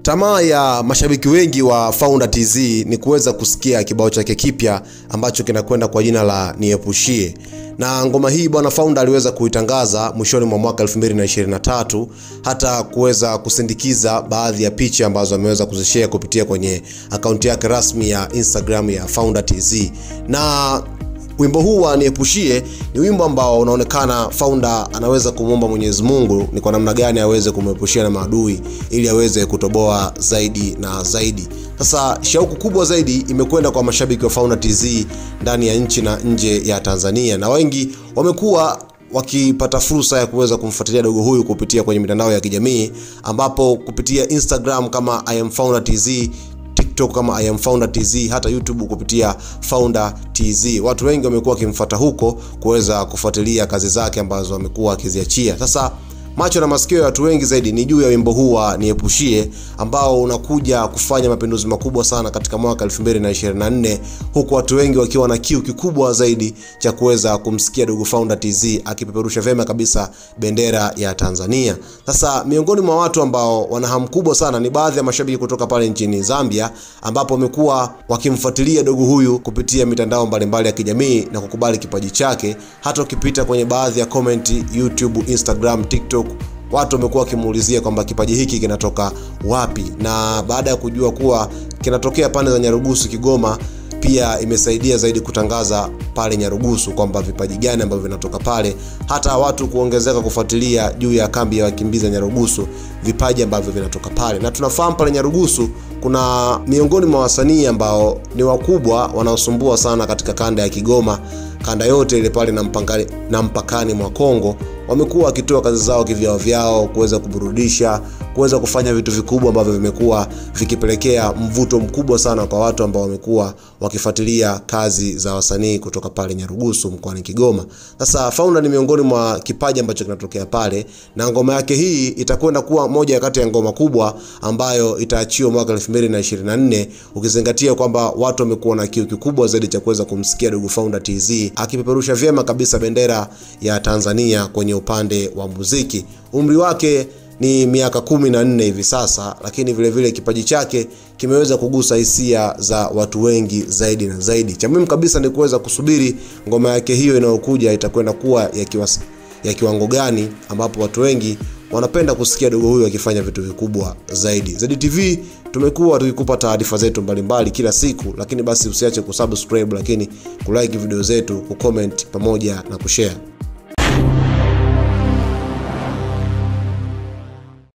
Tamaa ya mashabiki wengi wa Founder TZ ni kuweza kusikia kibao chake kipya ambacho kinakwenda kwa jina la Niepushie. Na ngoma hii bwana Founder aliweza kuitangaza mwishoni mwa mwaka 2023 hata kuweza kusindikiza baadhi ya picha ambazo ameweza kuzishare kupitia kwenye akaunti yake rasmi ya Instagram ya Founder TZ. Na wimbo huu wa Niepushie ni wimbo ambao unaonekana Founder anaweza kumwomba Mwenyezi Mungu ni kwa namna gani aweze kumwepushia na maadui ili aweze kutoboa zaidi na zaidi. Sasa shauku kubwa zaidi imekwenda kwa mashabiki wa Founder TZ ndani ya nchi na nje ya Tanzania, na wengi wamekuwa wakipata fursa ya kuweza kumfuatilia dogo huyu kupitia kwenye mitandao ya kijamii ambapo kupitia Instagram kama I am Founder TZ TikTok kama I am Founder TZ, hata YouTube kupitia Founder TZ. Watu wengi wamekuwa wakimfuata huko kuweza kufuatilia kazi zake ambazo amekuwa akiziachia. Sasa macho na masikio ya watu wengi zaidi ni juu ya wimbo huu wa Niepushie ambao unakuja kufanya mapinduzi makubwa sana katika mwaka 2024 huku watu wengi wakiwa na kiu kikubwa zaidi cha kuweza kumsikia dogo Founder TZ akipeperusha vyema kabisa bendera ya Tanzania. Sasa miongoni mwa watu ambao wana hamu kubwa sana ni baadhi ya mashabiki kutoka pale nchini Zambia ambapo wamekuwa wakimfuatilia dogo huyu kupitia mitandao mbalimbali ya kijamii na kukubali kipaji chake. Hata ukipita kwenye baadhi ya comment YouTube, Instagram, TikTok watu wamekuwa wakimuulizia kwamba kipaji hiki kinatoka wapi, na baada ya kujua kuwa kinatokea pande za Nyarugusu, Kigoma, pia imesaidia zaidi kutangaza pale Nyarugusu kwamba vipaji gani ambavyo vinatoka pale, hata watu kuongezeka kufuatilia juu ya kambi ya wakimbizi ya Nyarugusu, vipaji ambavyo vinatoka pale. Na tunafahamu pale Nyarugusu kuna miongoni mwa wasanii ambao ni wakubwa wanaosumbua sana katika kanda ya Kigoma, kanda yote ile pale na mpakani, na mpakani mwa Kongo wamekuwa wakitoa kazi zao kivyao vyao kuweza kuburudisha, kuweza kufanya vitu vikubwa ambavyo vimekuwa vikipelekea mvuto mkubwa sana kwa watu ambao wamekuwa wakifuatilia kazi za wasanii kutoka pale Nyarugusu mkoani Kigoma. Sasa Founder ni miongoni mwa kipaji ambacho kinatokea pale, na ngoma yake hii itakwenda kuwa moja kati ya ngoma kubwa ambayo itaachiwa mwaka 2024 ukizingatia kwamba watu wamekuwa na kiu kikubwa zaidi cha kuweza kumsikia dogo Founder TZ akipeperusha vyema kabisa bendera ya Tanzania kwenye upande wa muziki. Umri wake ni miaka kumi na nne hivi sasa, lakini vile vile kipaji chake kimeweza kugusa hisia za watu wengi zaidi na zaidi. Cha muhimu kabisa ni kuweza kusubiri ngoma yake hiyo inayokuja itakwenda kuwa ya, kiwa, ya kiwango gani, ambapo watu wengi wanapenda kusikia dogo huyu akifanya vitu vikubwa zaidi. ZTV tumekuwa tukikupa taarifa zetu mbalimbali kila siku, lakini basi usiache kusubscribe, lakini kulike video zetu, kucomment pamoja na kushare.